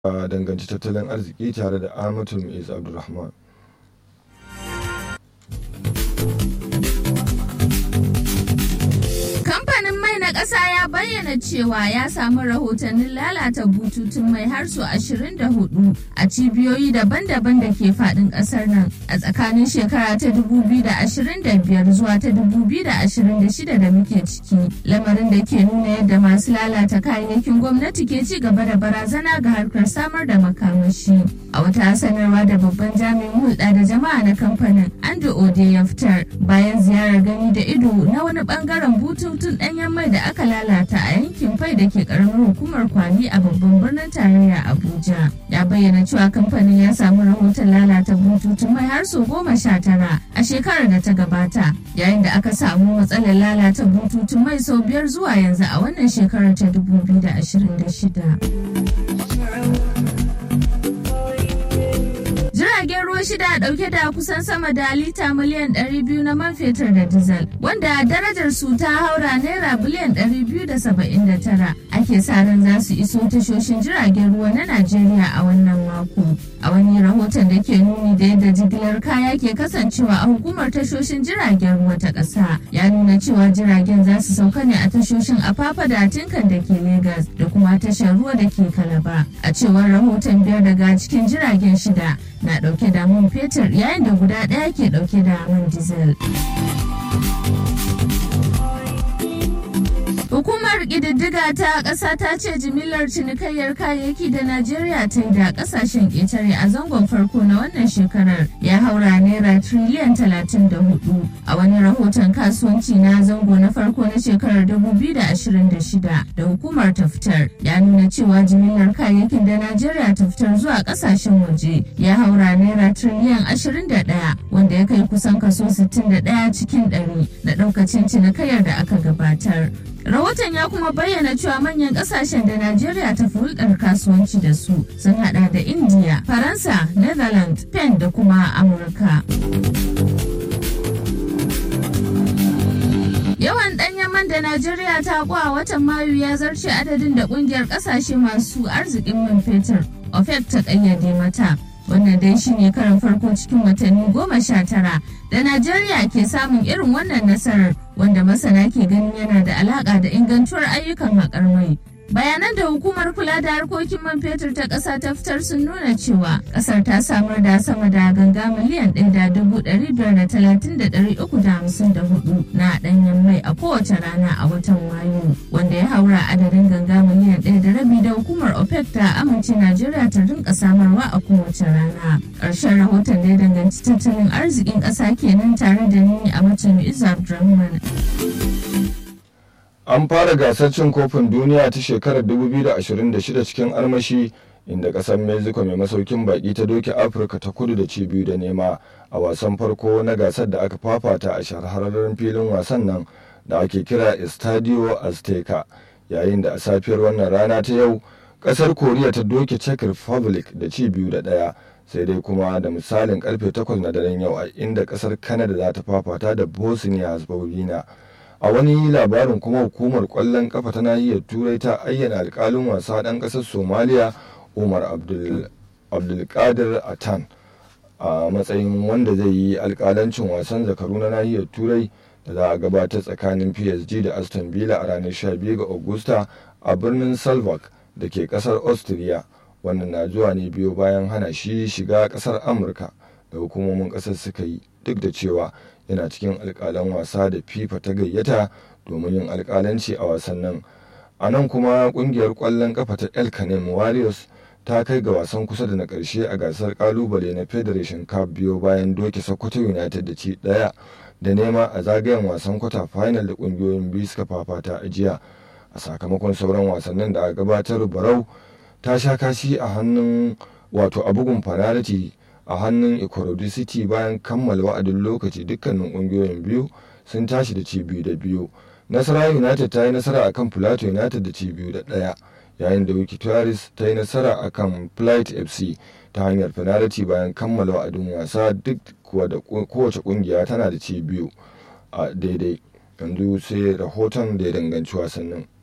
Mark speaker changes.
Speaker 1: a danganci tattalin arziki tare da Ahmadu Mu'iz Abdulrahman.
Speaker 2: Kamfanin mai na ƙasa ya bayyana cewa ya samu rahotannin lalata bututun mai har su 24 a cibiyoyi daban-daban da ke faɗin ƙasar nan a tsakanin shekara ta 2025 zuwa ta 2026 da muke ciki. Lamarin da ke nuna yadda masu lalata kayayyakin gwamnati ke ci gaba da barazana ga harkar samar da makamashi. A wata sanarwa da babban jami'in hulɗa da jama'a na kamfanin Andrew Ode ya fitar bayan ziyarar gani da ido na wani bangaren bututun ɗanyen mai da aka lalata a yankin fai da ke ƙaramin hukumar kwali a babban birnin tarayya Abuja. Ya bayyana cewa kamfanin ya samu rahoton lalata bututun mai har sau goma sha tara a shekarar da ta gabata yayin da aka samu matsalar lalata bututun mai sau biyar zuwa yanzu a wannan shekarar ta 2026. jiragen ruwa shida dauke da kusan sama da lita miliyan 200 na man fetur da dizal wanda darajar su ta haura naira biliyan 279 ake sa ran za su iso tashoshin jiragen ruwa na najeriya a wannan mako a wani rahoton da ke nuni da yadda jigilar kaya ke kasancewa a hukumar tashoshin jiragen ruwa ta ƙasa ya nuna cewa jiragen za su sauka ne a tashoshin afafa da tinkan da ke Legas da kuma tashar ruwa da ke kalaba a cewar rahoton biyar daga cikin jiragen shida na dauke da man fetur yayin da guda ɗaya ke dauke da man diesel. Hukumar ƙididdiga ta ƙasa ta ce jimillar cinikayyar kayayyaki da Najeriya ta yi da ƙasashen ƙetare a zangon farko na wannan shekarar ya haura naira triliyan 34 a wani rahoton kasuwanci na zango na farko na shekarar 2026 da hukumar ta fitar ya nuna cewa jimillar kayayyakin da Najeriya ta fitar zuwa ƙasashen waje ya haura naira triliyan 21 wanda ya kai kusan kaso 61 cikin 100 na ɗaukacin cinikayyar da aka gabatar. Rahoton ya kuma bayyana cewa manyan kasashen da Najeriya ta fi hulɗar kasuwanci da su sun hada da India, Faransa, Netherlands, Spain da kuma Amurka. Yawan ɗanyen man da Najeriya ta a watan Mayu ya zarce adadin da ƙungiyar ƙasashe masu arzikin man fetur OPEC ta ƙayyade mata. wannan dai shine karin farko cikin watanni goma sha tara da najeriya ke samun irin wannan nasarar wanda masana ke ganin yana da alaka da ingantuwar ayyukan haƙar mai bayanan da hukumar kula da harkokin man fetur ta ƙasa ta fitar sun nuna cewa ƙasar ta samar da sama da ganga miliyan ɗaya da dubu ɗari biyar da talatin da ɗari uku da hamsin da hudu na ɗanyen mai a kowace rana a watan mayu wanda ya haura adadin ganga miliyan ɗaya da rabi da hukumar opec ta amince najeriya ta rinka samarwa a kowace rana ƙarshen rahoton da ya danganci tattalin arzikin ƙasa kenan tare da ni a macen izu abdulrahman
Speaker 1: An fara gasar cin kofin duniya ta shekarar 2026 cikin armashi inda kasar Mexico mai masaukin baki ta doke Afirka ta kudu da ci biyu da nema a wasan farko na gasar da aka fafata a shahararren filin wasan nan da ake kira Estadio Azteca yayin da a safiyar wannan rana ta yau kasar Koriya ta doke Czech Republic da ci biyu da ɗaya sai dai kuma da misalin karfe 8 na daren yau a inda kasar Canada za ta fafata da Bosnia Herzegovina. a wani labarin kuma hukumar kwallon kafa ta nahiyar turai ta ayyana alkalin wasa ɗan ƙasar somaliya umar abdulkadir atan a matsayin wanda zai yi alkalancin wasan zakaru na nahiyar turai da za a gabatar tsakanin psg da aston villa a ranar 12 ga augusta a birnin salvak da ke ƙasar austria wannan na zuwa ne biyo bayan hana shi shiga ƙasar amurka da hukumomin ƙasar suka yi duk da cewa yana cikin alkalan wasa da fifa ta gayyata domin yin alkalanci a wasannin a nan kuma kungiyar kwallon kafa ta el canem warriors ta kai ga wasan kusa da na karshe a gasar kalubale na federation cup biyo bayan doke sokoto united da ci daya da nema a zagayen wasan kwata final da kungiyoyin biyu suka fafata a jiya a sakamakon sauran wasannin da a gabatar barau ta sha kashi a hannun wato a bugun fanaliti a hannun Ikorodu City bayan kammala wa'adin lokaci dukkanin ƙungiyoyin biyu sun tashi da ci biyu da biyu. Nasara United ta yi nasara akan Plateau United da ci biyu da ɗaya yayin da Wiki Tuwaris ta yi nasara akan Flight FC ta hanyar penalty bayan kammala wa'adin wasa duk kuwa da kowace ƙungiya tana da ci biyu a daidai. Yanzu sai rahoton da ya danganci wasannin.